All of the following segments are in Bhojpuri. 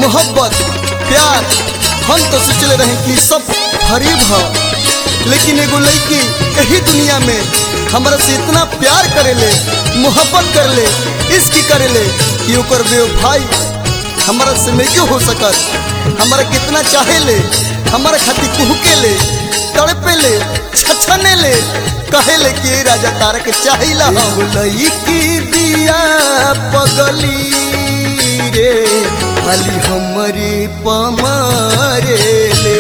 मोहब्बत प्यार हम तो सोचले रहे कि सब फरीब ह लेकिन एगो लड़की यही दुनिया में हमरा से इतना प्यार करेले मोहब्बत करेले इश्क करेले कि ओकर बेवफाई हमरा से नहीं हो सकत हमरा कितना चाहेले हमरा खातिर कुहके ले तड़पे ले छछने ले कहे ले कि ए राजा तारा के चाहिला हम लईकी दिया पगली रे खाली हमरी पमारे ले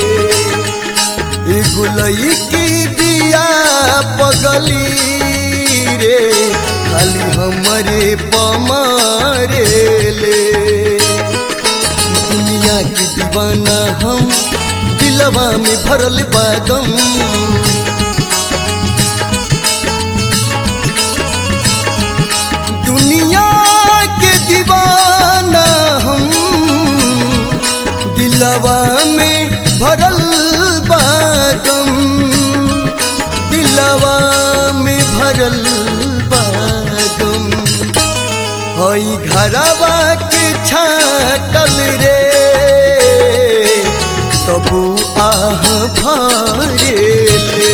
एगो लईकी दिया पगली रे खाली हमरे पमारे ले दुनिया की दीवाना हम दिलवा में भरल बागम दुनिया के दीवाना हम दिलवा में भरल बागम दिलवा में भरल बागम हई घरवा के छाटल रे तबु आह भरे ले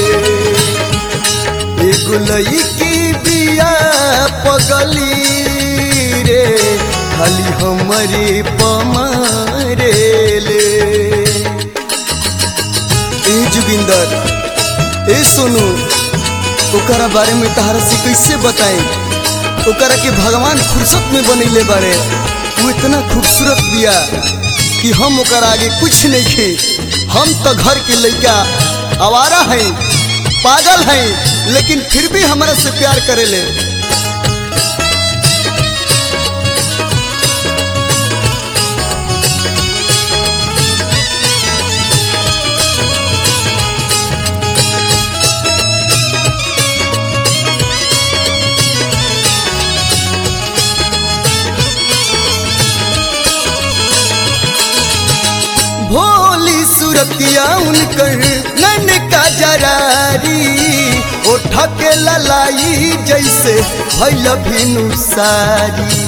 एगो लईकी बिया पगली रे खाली हमरे पमारे ले ए जोगिंदर ए सोनू ओकरा बारे में तहरा से कैसे बताएं ओकरा के भगवान फुर्सत में बनैले बारे वो इतना खूबसूरत बिया कि हम ओकर आगे कुछ नहीं खे हम तो घर के लड़का आवारा हैं पागल हैं लेकिन फिर भी हमारा से प्यार करेले भोली सूरतिया उनकर नन का जरारी ओठ के ललाई जैसे भैल भिनु सारी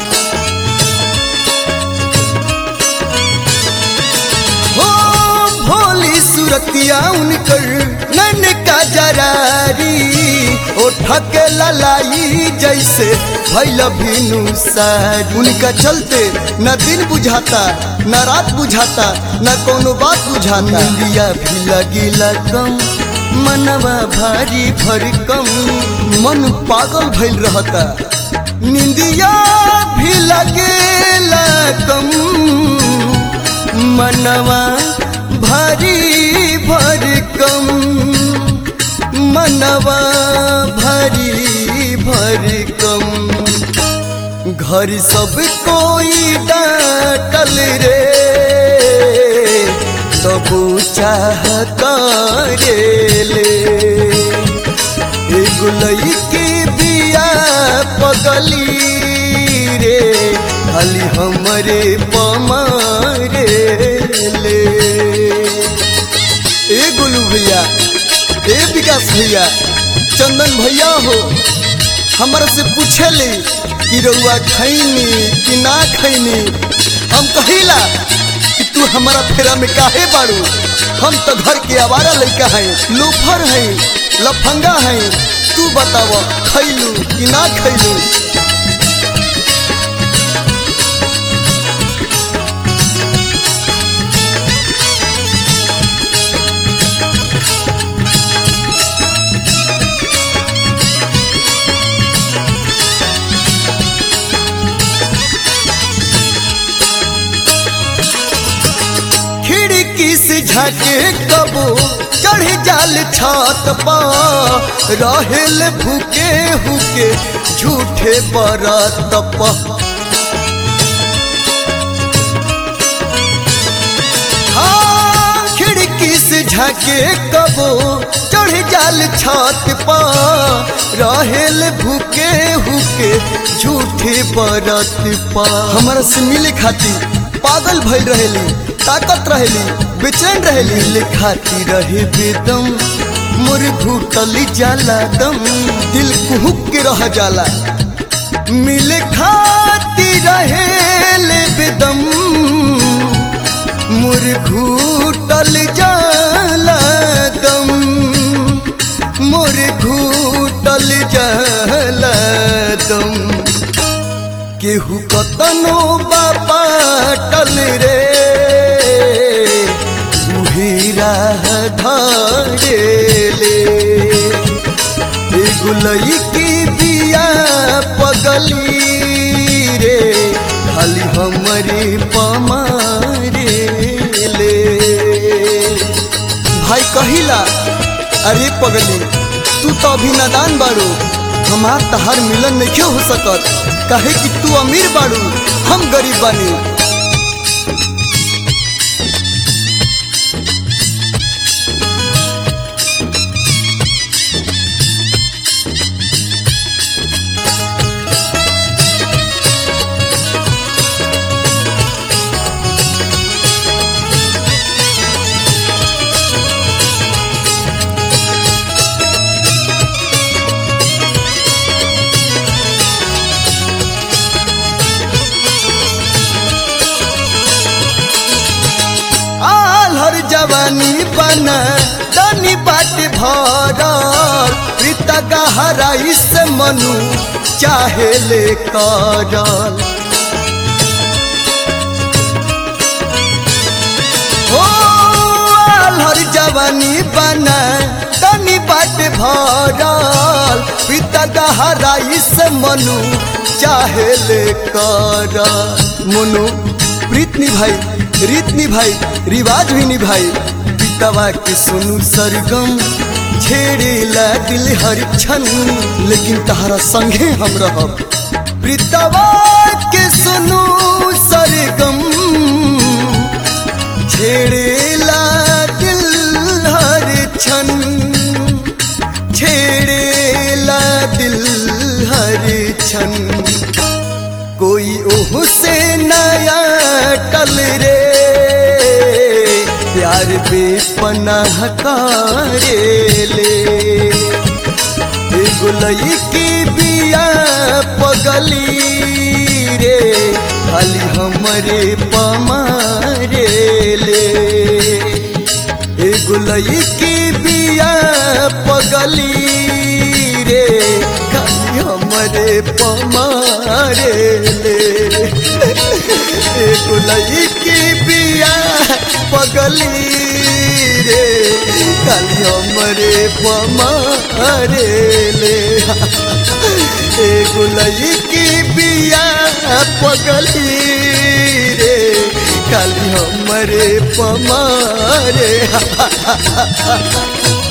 हो भोली सूरतिया उनकर नन का जरारी ओठ के ललाई जैसे भैल भिनु सारी उनका चलते न दिन बुझाता न रात बुझाता न कोनो बात बुझाता इंडिया भी लगिला कम मनवा भारी भरकम मन पागल भइल रहता निंदिया भी लगेला कम मनवा भारी भरकम मनवा भारी भरकम घर सब कोई डाटल रे सब चाहता रे ले एगो लईकी बिया पगली रे खाली हमरे पमारे ले ए गोलू भैया ए विकास भैया चंदन भैया हो हमरा से पूछे ले कि रउआ खैनी कि ना खैनी हम कहिला कि तू हमारा फेरा में काहे बाड़ू हम तो घर के आवारा लड़का हैं लोफर हैं लफंगा हैं तू बताव खैलू कि ना खैलू खिड़की से झाके कबो चढ़ जाल छत पर रहेल भूके हुके झूठे बरत पर हाँ, खिड़की से झाके कबो चढ़ जाल छत पर रहेल भूके हुके झूठे बरत पर हमारा से मिले खातिर पागल भइल रहेली ताकत रहेली बेचैन रहेली लिखाती रहे बेदम मोर घुटली जाला दम दिल कुहुक के रह जाला मिले खाती रहेल बेदम मुर घूटल जाला दम मोर घूटल जाला दम केहू कतनो बापाटल रे उहीरा धरेले एगो लईकी बिया पगली रे खाली हमरे पमारे ले भाई कहिला अरे पगली तू तो अभी नादान बाड़ू हमार तहार मिलन नहीं हो सकत काहे कि तू अमीर बाड़ू हम गरीब बानी आलहर जवानी बना दानी बाट भरल प्रीता गहराई से मनु चाहे ले करल हो आलहर जवानी बना दानी बाट भरल प्रीता गहराई से मनु चाहे ले करल मनु प्रीत निभाई रीत निभाई रिवाज भी निभाई पितवा के सुनु सरगम छेड़ेला दिल हर क्षण लेकिन तहरा संगे हम रहब प्रीतवा के सुनु सरगम छेड़ेला दिल हर क्षण छेड़ेला दिल हर क्षण कोई ओह से नया टल रे प्यार बेपनाह करेले एगो लईकी बिया पगली रे खाली हमरे पमारे ले एगो लईकी बिया पगली रे खाली हमरे पमारे ले एगो लईकी बिया पगली रे खाली हमरे पमारे ले एगो लईकी बिया पगली रे खाली हमरे पमारे